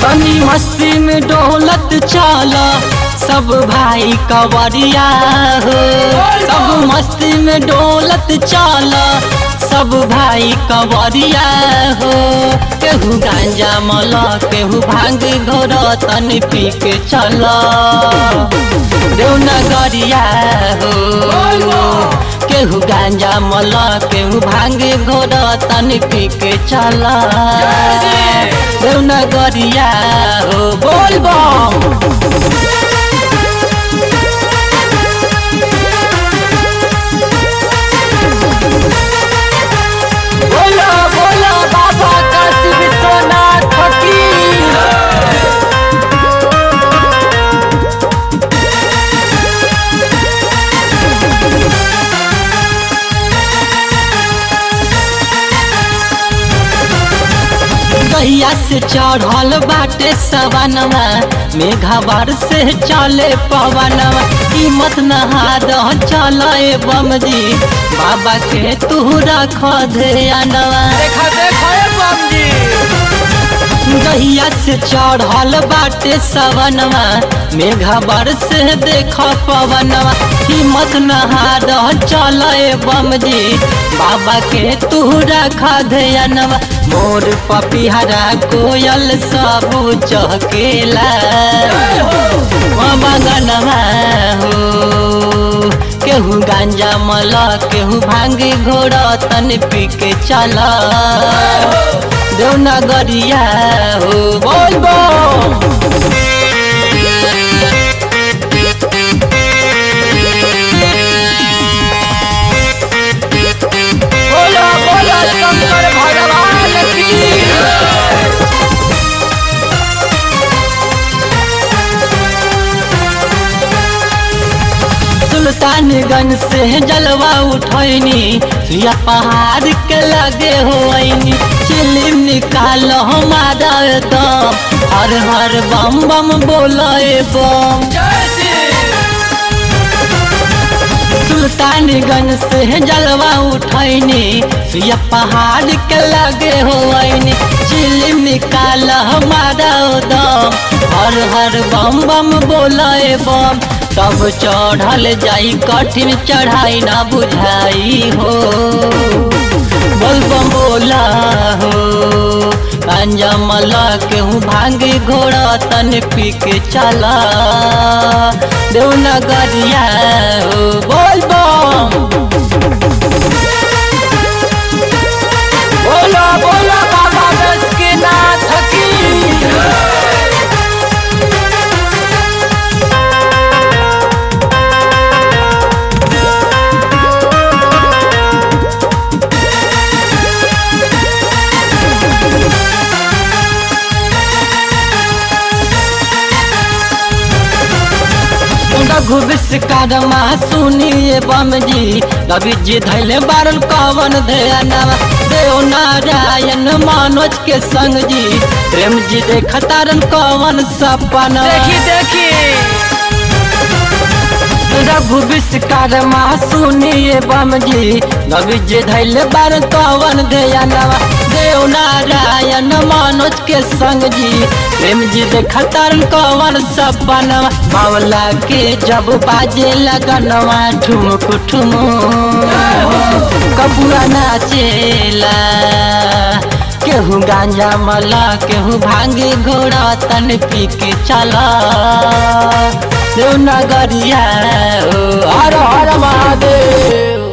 तनी मस्ती में डोलत चला सब भाई कवरिया हो सब मस्ती में डोलत चला सब भाई कवरिया हो केहू गांजा मला केहू भांग घोर तन पी के चला देवनगरिया हो केहू गांजा मला केहू भांग घोर तन पी के चला देवनगरिया हो बोल बम बोलो बोलो बाबा काशी विश्वनाथ फकीर गैया से चढ़ल बाटे सवनवा मेघावर से चले पवनवा कीमत नहाद चल बम जी बाबा के तू रख ध्यानवा देखा देखा ए बम जी गैया से चढ़ल बाटे सवनवा मेघावर से देख पवनवा कीमत नहाद चल बम जी बाबा के तू रख ध्यानवा मोर पपिहरा कोयल सब चहकेला मगनवा हो केहू गांजा मला केहू भांगे घोड़ तन पी के चला देवनगरिया हो बोल बम बोलो बोलो शंकर भगवान की सुल्तानगंज से जलवा उठैनी सुया पहाड़ के लगे होइनी चिलिम निकाल हमारा दम हर हर बम बम बोले बम जय श्री सुल्तानगंज से जलवा उठैनी सुया पहाड़ के लगे होइनी चिलिम निकाल हमारा दम हर हर बम बम बोले बम तब चढ़ल जाई कठिन चढ़ाई ना बुझाई हो बोल बम बोला हो गांजा मला केहू भांगे घोड़ा तन पी के चला देवनगरिया हो बोल बम बोलो बोलो बाबा बस के नाथ की रघु विश्वकर्मा सुनिए बम जी रवि जी धैले बारल कवन ध्यानवा देव नारायण मनोज के संग जी प्रेम जी देखतारन कवन सपना देखी देखी रघु विश्वकर्मा सुनिए बम जी रवि जी धैले बारल कवन ध्यानवा देव नारायण मनोज के संग जी प्रेम जी देखतारन कवन सपना बावला के जब बाजे लगनवा ठुमक ठुमुक कपुआ नाचेला केहू गांजा मला केहू भांगे घोड़ा तन पी के चला देवनगरिया हो हर हर महादेव